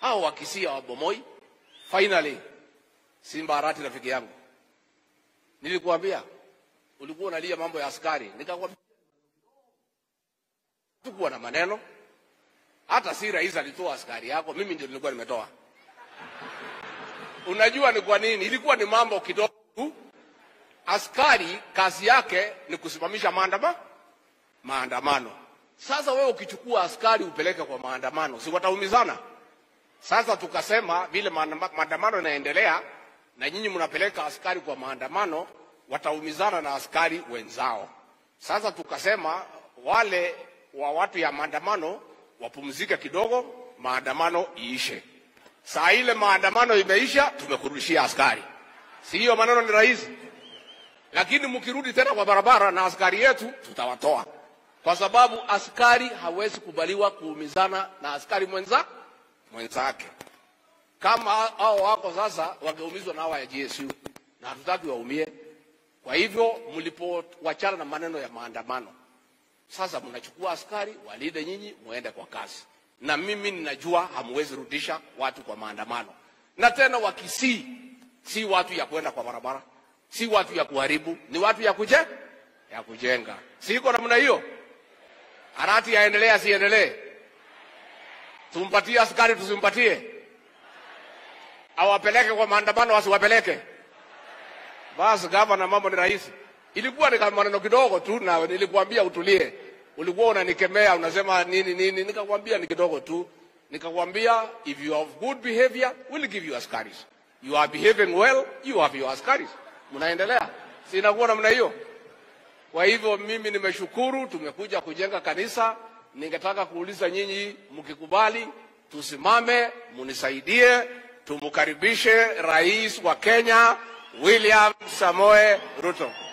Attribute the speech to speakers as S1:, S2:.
S1: hao wakisia wabomoi. Finally, Simba Arati rafiki yangu, nilikuambia ulikuwa unalia mambo ya askari, nikakwambia tukuwa na maneno. Hata si rais alitoa askari yako, mimi ndio nilikuwa nimetoa. Unajua ni kwa nini? Ilikuwa ni mambo kidogo tu. Askari kazi yake ni kusimamisha maandamano maandamano. Sasa wewe ukichukua askari upeleke kwa maandamano, si wataumizana? Sasa tukasema vile maandama- maandamano yanaendelea na nyinyi mnapeleka askari kwa maandamano, wataumizana na askari wenzao. Sasa tukasema wale wa watu ya maandamano wapumzike kidogo, maandamano iishe. Saa ile maandamano imeisha, tumekurudishia askari. Si hiyo maneno ni rahisi? Lakini mkirudi tena kwa barabara na askari yetu, tutawatoa kwa sababu askari hawezi kubaliwa kuumizana na askari mwenza mwenzake. Kama hao wako sasa wangeumizwa na hawa ya GSU, na hatutaki waumie. Kwa hivyo mlipowachana na maneno ya maandamano, sasa mnachukua askari walinde nyinyi, muende kwa kazi, na mimi ninajua hamwezi rudisha watu kwa maandamano, na tena wakisii si watu ya kwenda kwa barabara, si watu ya kuharibu, ni watu ya kuje ya kujenga. Siko namna hiyo. Arati yaendelee asiendelee? Tumpatie askari tusimpatie? Awapeleke kwa maandamano asiwapeleke? Basi gavana, mambo ni rahisi. Ilikuwa ni kama maneno kidogo tu, na nilikuambia utulie. Ulikuwa unanikemea unasema nini nini, nikakwambia ni kidogo tu. Nikakwambia if you have good behavior we'll give you askaris. You are behaving well, you have your askaris. Mnaendelea, si inakuwa namna hiyo? Kwa hivyo mimi nimeshukuru, tumekuja kujenga kanisa. Ningetaka kuuliza nyinyi, mkikubali tusimame, munisaidie, tumkaribishe rais wa Kenya William Samoe Ruto.